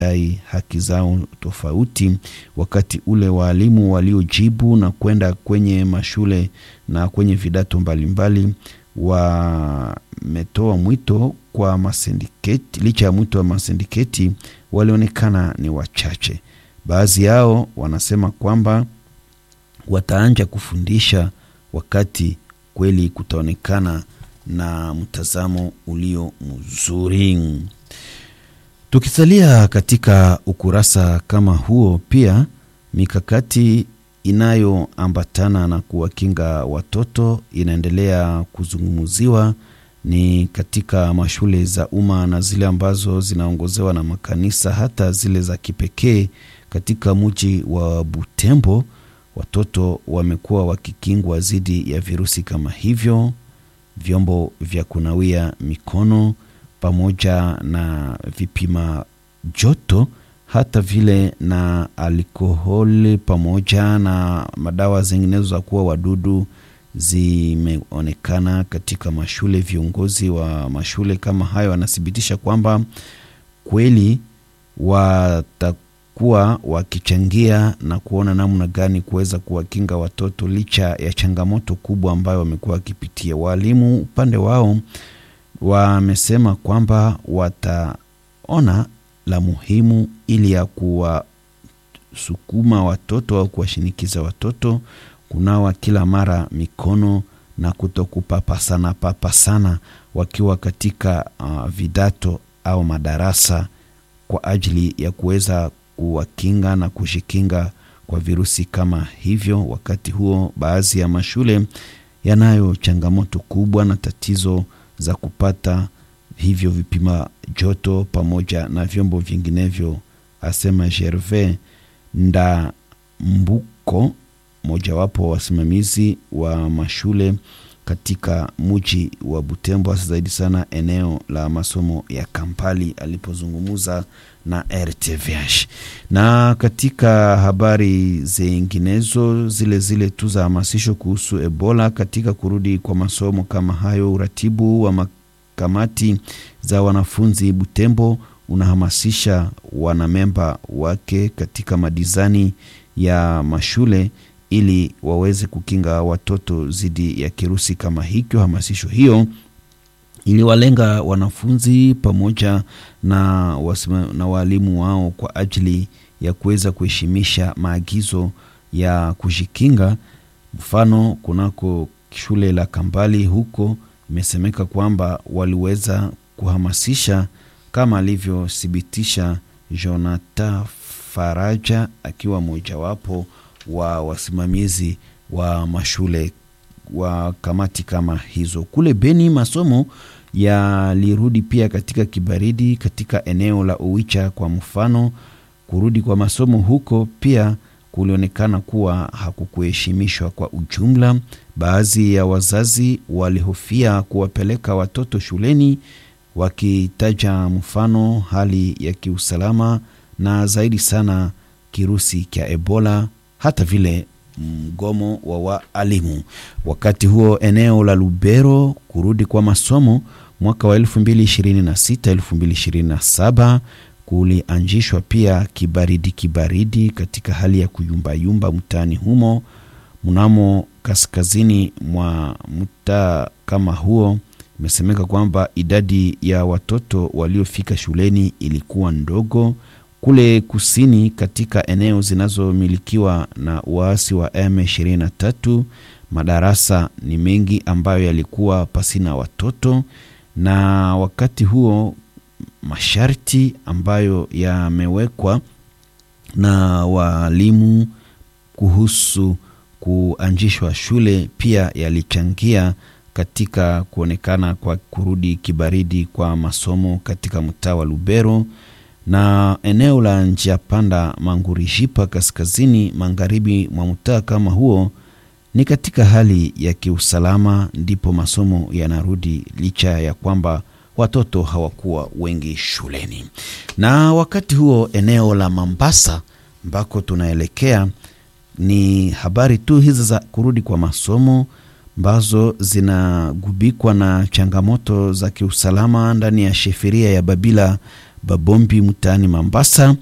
dai haki zao tofauti, wakati ule waalimu waliojibu na kwenda kwenye mashule na kwenye vidato mbalimbali wametoa mwito kwa masindiketi. Licha ya mwito wa masindiketi, walionekana ni wachache. Baadhi yao wanasema kwamba wataanja kufundisha wakati kweli kutaonekana na mtazamo ulio mzuri. Tukisalia katika ukurasa kama huo, pia mikakati inayoambatana na kuwakinga watoto inaendelea kuzungumziwa ni katika mashule za umma na zile ambazo zinaongozewa na makanisa, hata zile za kipekee. Katika mji wa Butembo, watoto wamekuwa wakikingwa dhidi ya virusi kama hivyo, vyombo vya kunawia mikono pamoja na vipima joto hata vile na alkoholi pamoja na madawa zinginezo za kuwa wadudu zimeonekana katika mashule. Viongozi wa mashule kama hayo wanathibitisha kwamba kweli watakuwa wakichangia na kuona namna gani kuweza kuwakinga watoto licha ya changamoto kubwa ambayo wamekuwa wakipitia. Waalimu upande wao wamesema kwamba wataona la muhimu ili ya kuwasukuma watoto au kuwashinikiza watoto kunawa kila mara mikono na kutokupapasana papasana wakiwa katika uh, vidato au madarasa kwa ajili ya kuweza kuwakinga na kujikinga kwa virusi kama hivyo. Wakati huo baadhi ya mashule yanayo changamoto kubwa na tatizo za kupata hivyo vipima joto pamoja na vyombo vinginevyo, asema Gervais Ndambuko, mojawapo wa wasimamizi wa mashule katika mji wa Butembo, hasa zaidi sana eneo la masomo ya Kampali, alipozungumza na RTVH. Na katika habari zinginezo zile zile tu za hamasisho kuhusu Ebola katika kurudi kwa masomo kama hayo, uratibu wa kamati za wanafunzi Butembo unahamasisha wanamemba wake katika madizani ya mashule ili waweze kukinga watoto dhidi ya kirusi kama hicho. Hamasisho hiyo iliwalenga wanafunzi pamoja na, wasima, na waalimu wao kwa ajili ya kuweza kuheshimisha maagizo ya kujikinga. Mfano, kunako shule la Kambali huko imesemeka kwamba waliweza kuhamasisha kama alivyothibitisha Jonathan Faraja akiwa mojawapo wa wasimamizi wa mashule wa kamati kama hizo. Kule Beni masomo yalirudi pia katika kibaridi katika eneo la Uwicha. Kwa mfano, kurudi kwa masomo huko pia kulionekana kuwa hakukuheshimishwa kwa ujumla. Baadhi ya wazazi walihofia kuwapeleka watoto shuleni, wakitaja mfano hali ya kiusalama na zaidi sana kirusi cha Ebola, hata vile mgomo wa waalimu. Wakati huo eneo la Lubero, kurudi kwa masomo mwaka wa 2026 2027 kulianzishwa pia kibaridi kibaridi katika hali ya kuyumbayumba mtaani humo. Mnamo kaskazini mwa mtaa kama huo, imesemeka kwamba idadi ya watoto waliofika shuleni ilikuwa ndogo. Kule kusini katika eneo zinazomilikiwa na waasi wa M23, madarasa ni mengi ambayo yalikuwa pasina watoto, na wakati huo masharti ambayo yamewekwa na walimu kuhusu kuanzishwa shule pia yalichangia katika kuonekana kwa kurudi kibaridi kwa masomo katika mtaa wa Lubero na eneo la njia panda Mangurishipa kaskazini magharibi mwa mtaa kama huo ni katika hali ya kiusalama, ndipo masomo yanarudi licha ya kwamba watoto hawakuwa wengi shuleni. Na wakati huo eneo la Mambasa ambako tunaelekea ni habari tu hizi za kurudi kwa masomo ambazo zinagubikwa na changamoto za kiusalama ndani ya sheferia ya Babila Babombi mtaani Mambasa